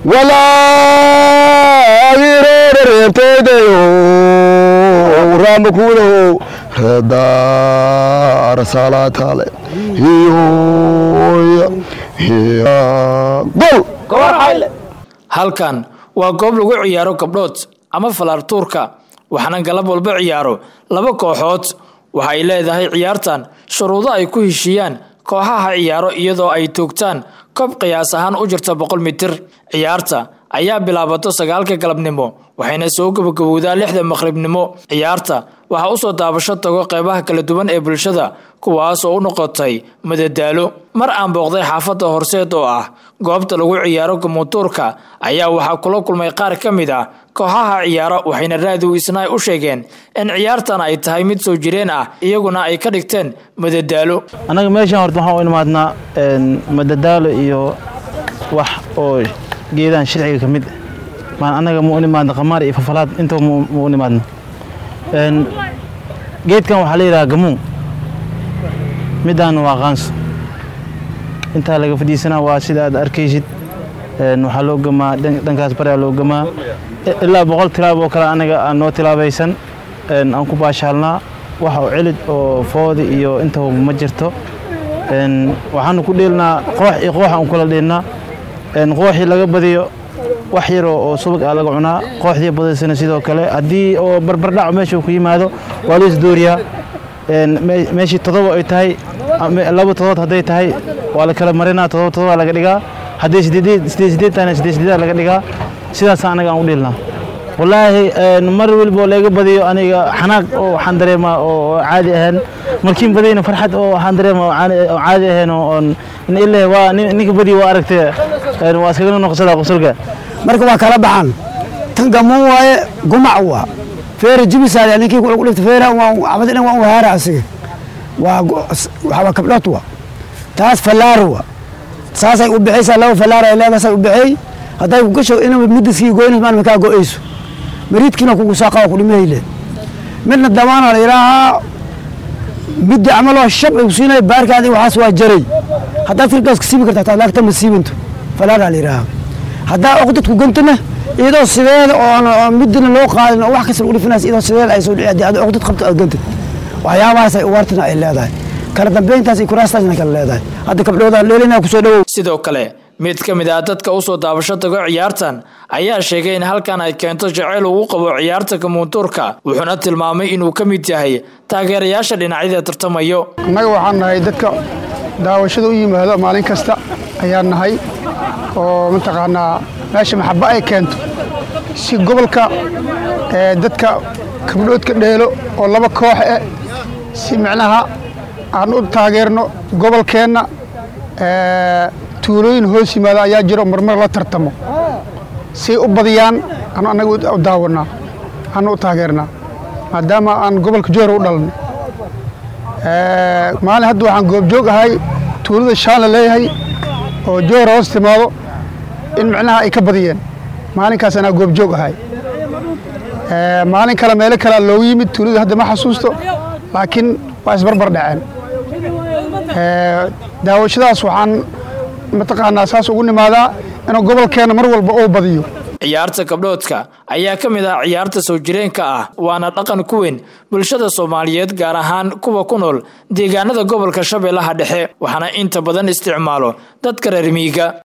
walaagireerarenteydayo raamakuudaho reedaara saalaataale gol halkan waa goob lagu ciyaaro gabdhood ama falaartuurka waxaana galab walba ciyaaro laba kooxood waxa ay leedahay ciyaartan shuruudo ay ku heshiiyaan kooxaha ciyaaro iyadoo ay toogtaan koob qiyaas ahaan u jirta boqol mitir ciyaarta ayaa bilaabato sagaalka galabnimo waxayna soo gabagabowdaa lixda maqribnimo ciyaarta waxaa usoo daabasho tago qeybaha kala duwan ee bulshada kuwaas oo u noqotay madadaalo mar aan booqday xaafadda horseed oo ah goobta lagu ciyaaro gamuutuurka ayaa waxaa kula kulmay qaar ka mid ah kooxaha ciyaaro waxayna raadiw isnaay u sheegeen in ciyaartan ay tahay mid soo jireen ah iyaguna ay ka dhigteen madadaalo annaga meeshaan horta waxaan u imaadnaa madadaalo iyo wax oo geedahan sharciga ka mid maan annaga mu u nimaadna qamaar iyo fafalaad intaba mu u nimaadna geedkan waxaa la yidhaha gamuun midaan waa qaanso intaa laga fadhiisanaa waa sida aad arkaysid waxaa loo gamaa dhankaas baraa loo gamaa ilaa boqol tilaab oo kale anaga aan noo tilaabaysan aan ku baashaalnaa wax oo celid oo foodi iyo intaba ma jirto waxaanu ku dheelnaa qoox iyo qoox aan kula dheelnaa qooxii laga badiyo wax yaroo oo subag ah laga cunaa kooxdii badaysana sidoo kale haddii oo barbardhac meesha ku yimaado waa la isdooriyaa meeshii todoba ay tahay laba todobaad hadday tahay waa la kala marinaa todoba todoba laga dhigaa hadday sideed sideed tahayna sideed sideed laga dhigaa sidaasa anaga aan u dheelnaa wallaahi mar walba oo laga badiyo aniga xanaaq oo waxaan dareemaa oo caadi ahayn markiin badiyna farxad oo waxaan dareemaa oo caadi ahayn oo ilaa waa ninka badiyo waa aragtay waa iskaga noqsadaa qosolka marka waa kala baxan tan gamuun waaye gumac waa feere jibisaade ninkii ku dhigta feere abad dhan waa u haara asiga waa waa kabdhood waa taas fallaar waa saasay u bixaysaa laba fallaar ay leedahay say u bixay hadday ku gasho inaba midiskii goynas maalma kaa go'ayso mariidkiina kugu saaqa waa ku dhimahayle midna damaana la yidhaahaa midda camaloo shab ay ku siinaya baarkaadi waxaas waa jaray haddaad firgaas ka siibi kartaa taa laagta ma siibanto falaaraa la yidhaahaa haddaa oqdadku gantana iyadoo sideeda oo midina loo qaadin oo wax kasta lagu dhifinays iyadoo sideeda ay soo dhici haddii aad oqdad qabto aad gantid waxyaabahaas ay uwaartina ay leedahay kala dambeyntaas iyo kuraastaasna kala leedahay hadda kabdhoodaan dheelinaa kusoo dhowow sidoo kale mid ka mid ah dadka usoo daabasho tago ciyaartan ayaa sheegay in halkan ay keento jaceyl uu qabo ciyaarta kamuuntuurka wuxuuna tilmaamay inuu ka mid yahay taageerayaasha dhinacyada tartamayo annaga waxaan nahay dadka daawashada u yimaado maalin kasta ayaan nahay oo mataqaanaa meesha maxaba ay keento si gobolka dadka kabdhoodka dheelo oo laba koox eh si micnaha aan u taageerno gobolkeenna tuulooyin hoos yimaada ayaa jiro marmar la tartamo say u badiyaan anu annaga u daawanaa anu u taageernaa maadaama aan gobolka joora u dhalanay maalin hadda waxaan goobjoog ahay tuulada shaan la leeyahay oo joora hoos timaado in micnaha ay ka badiyeen maalinkaas anaa goobjoog ahay maalin kale meelo kalea loogu yimid tuulada hadda ma xasuusto laakiin waa isbarbar dhaceen daawashadaas waxaan mataqaanaa saas ugu nimaadaa inuu gobolkeenna mar walba uu badiyo ciyaarta gabdhoodka ayaa ka mid ah ciyaarta soo jireenka ah waana dhaqan ku weyn bulshada soomaaliyeed gaar ahaan kuwa ku nool deegaanada gobolka shabeellaha dhexe waxaana inta badan isticmaalo dadka reer miiga